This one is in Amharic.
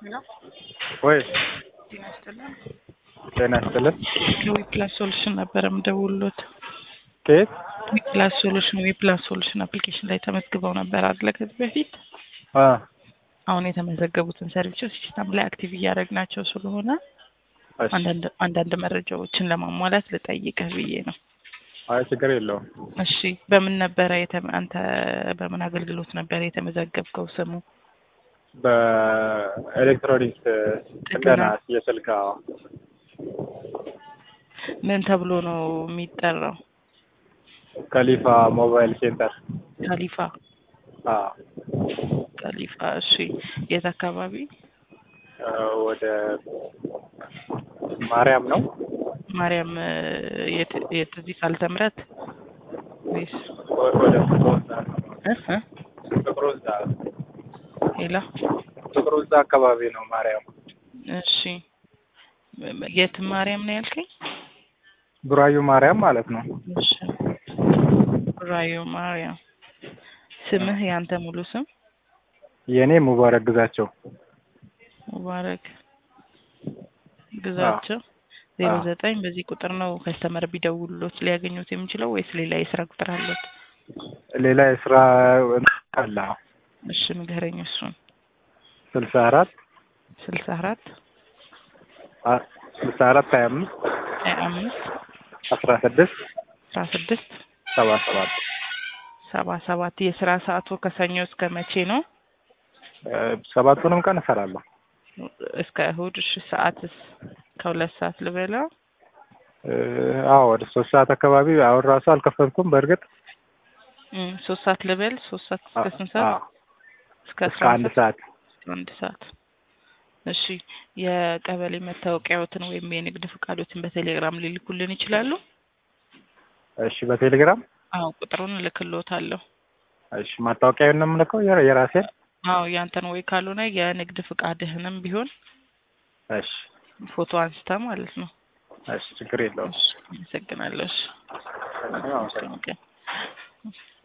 ወይ ጤና ይስጥልን። ጤና ይስጥልን። ከዊፕላስ ሶሉሽን ነበረ የምደውልዎት። ከየት? ዊፕላስ ሶሉሽን ዊፕላስ ሶሉሽን አፕሊኬሽን ላይ ተመዝግበው ነበር አይደለ? ከዚህ በፊት አ አሁን የተመዘገቡትን ሰርቪሶች ሲስተም ላይ አክቲቭ እያደረግናቸው ስለሆነ እሺ። አንዳንድ አንዳንድ መረጃዎችን ለማሟላት ልጠይቅህ ብዬ ነው። አይ ችግር የለውም። እሺ በምን ነበረ የተመ- አንተ በምን አገልግሎት ነበረ የተመዘገብከው? ስሙ በኤሌክትሮኒክስ ጥገና የስልክ አዎ። ምን ተብሎ ነው የሚጠራው? ከሊፋ ሞባይል ሴንተር ካሊፋ አዎ። ካሊፋ። እሺ የት አካባቢ? አ፣ ወደ ማርያም ነው። ማርያም እ፣ የት የት እዚህ ካልተ ምሕረት ወይስ ወ- ወደ ፍቅር ወንዝ እ እ? ፍቅር ወንዝ ሌላ? ፍቅር ወንዝ አካባቢ ነው ማርያም። እሺ የት ማርያም ነው ያልከኝ? ቡራዩ ማርያም ማለት ነው። እሺ ራዮ ማርያም። ስምህ ያንተ ሙሉ ስም? የኔ ሙባረክ ግዛቸው። ሙባረክ ግዛቸው ዜሮ ዘጠኝ በዚህ ቁጥር ነው ከስተመር ቢደውሉት ሊያገኙት የሚችለው ወይስ ሌላ የስራ ቁጥር አለት? ሌላ የስራ አለ እሺ ንገረኝ እሱን። ስልሳ አራት ስልሳ አራት አ- ስልሳ አራት ሀያ አምስት ሀያ አምስት አስራ ስድስት አስራ ስድስት ሰባ ሰባት ሰባ ሰባት የስራ ሰዓቱ ከሰኞ እስከ መቼ ነው? እ፣ ሰባቱንም ቀን እሰራለሁ። እስከ እሁድ። እሺ ሰዓትስ ከሁለት ሰዓት ልበለው? እ፣ አዎ ወደ ሶስት ሰዓት አካባቢ አሁን ራሱ አልከፈትኩም። በእርግጥ እም፣ ሶስት ሰዓት ልበል? ሶስት ሰዓት እስከ ስንት ሰዓት? አዎ፣ እስከ እስከ አስራ አንድ አንድ ሰዓት አንድ ሰዓት። እሺ የቀበሌ መታወቂያዎትን ወይም የንግድ ፍቃዶትን በቴሌግራም ሊልኩልን ይችላሉ? እሺ፣ በቴሌግራም አዎ ቁጥሩን እልክልዎታለሁ። እሺ። ማታወቂያውን ነው የምልከው የራ- የራሴን። አዎ ያንተን ወይ ካልሆነ የንግድ ፍቃድህንም ቢሆን እሺ፣ ፎቶ አንስተ ማለት ነው። እሺ፣ ችግር የለውም። እሺ አመሰግናለሁ። እሺ አመሰግናለሁ። ኦኬ